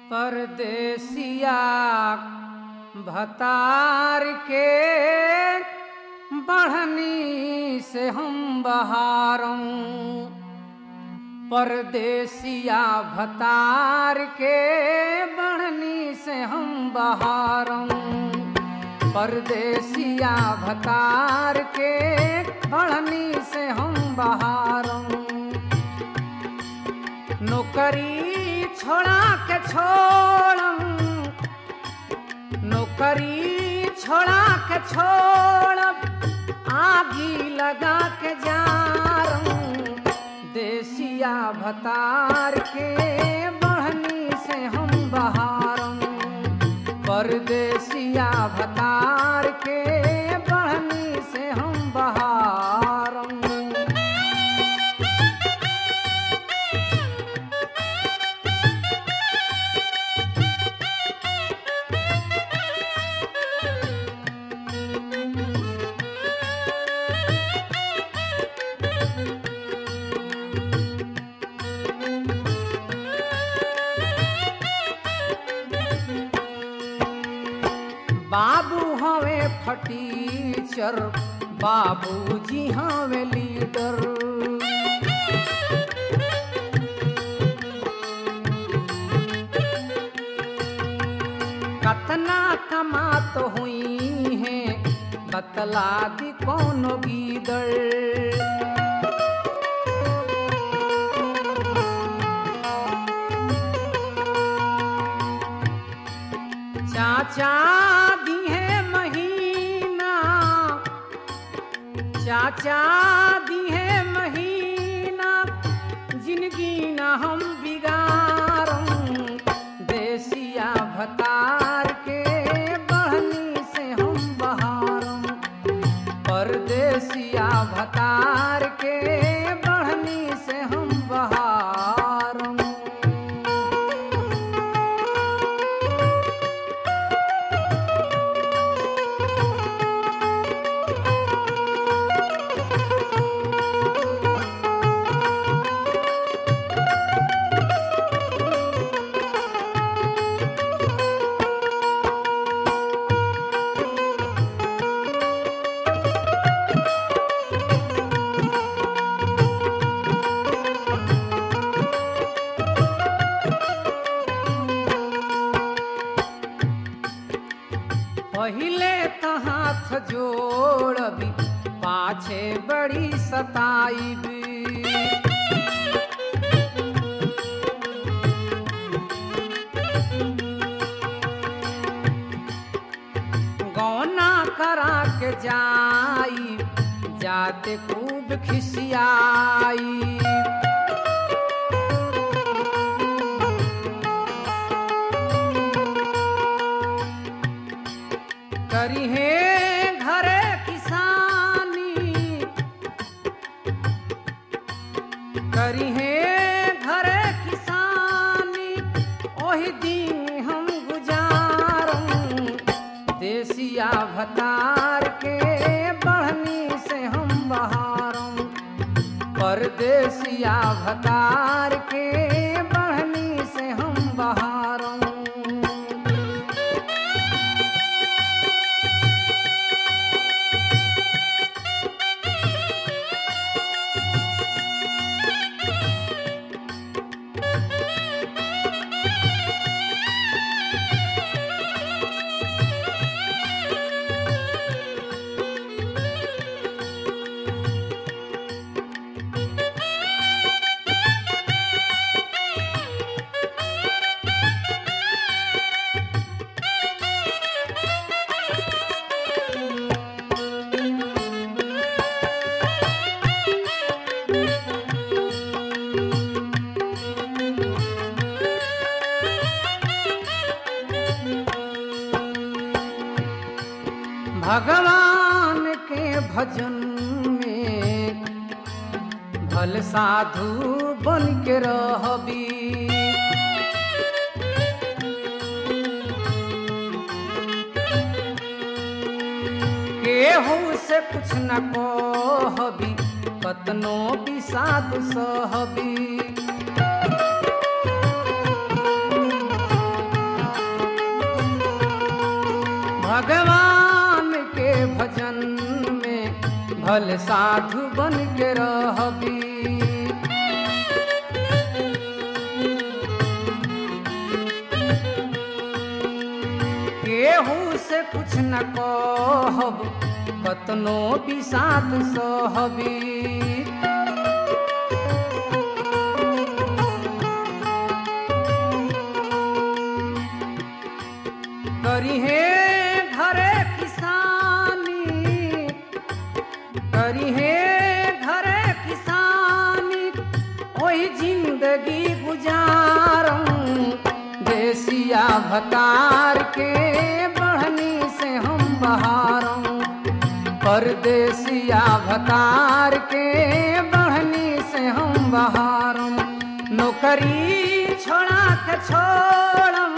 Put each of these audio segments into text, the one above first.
परदेसिया भतार के बढ़नी से हम बहारों परदेसिया भतार के बढ़नी से हम बहारों परदेसिया भतार के बढ़नी से हम बहारों नौकरी छोड़ा के छोड़म नौकरी छोड़ा के छोड़ब आगी लगा के जारम देसिया भतार के बढ़नी से हम बहारम परदेसिया भतार के बढ़नी से हम बहारम बाबू हवे फटीचर बाबूजी हवे लीडर कतना कमात हुई है बतला दी कौन गीदड़ चाचा दी है महीना चाचा दी है महीना जिंदगी न हम बिगारम देसिया भतार के बढ़नी से हम बहारम परदेसिया भतार के बढ़नी से हम बहारम पहिले त हाथ जोड़बी पाछे बड़ी सताईबी गौना करा के जाई जाते खूब खिसियाई करी है घरे किसानी करी है घरे किसानी ओही दिन हम गुजारम देसिया भतार के बढ़नी से हम बहारम परदेसिया भतार के बढ़नी से हम बहारम भगवान के भजन में भल साधु बन के रहबी केहू से कुछ न कहबी कतनो बिसाद सहबी भल साधु बन के रहबी केहू से कुछ न कहब कतनो बिसात सहबी करी हे घरे किसानी करी हे घरे किसानी ओही जिंदगी गुजारम देसिया भतार के बढ़नी से हम बहारम परदेसिया भतार के बढ़नी से हम बहारम नौकरी छोड़ा के छोड़म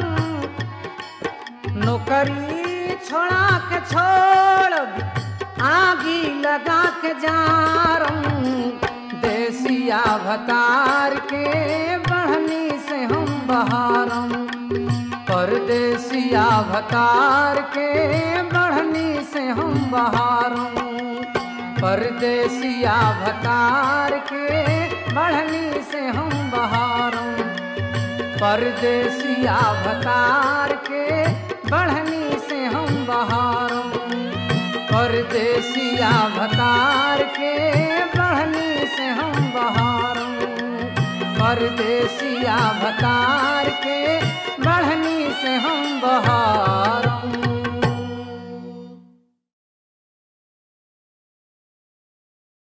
नौकरी छोड़ा के छोड़ आगी लगा के जारम देसिया भतार के बढ़नी से हम बहारम परदेसिया भतार के बढ़नी से हम बहारम परदेसिया भतार के बढ़नी से हम बहारम परदेसिया भतार के बढ़नी से हम बहारम परदेसिया भतार के बढ़नी से हम बहारम परदेसिया भतार के बढ़नी से हम बहारम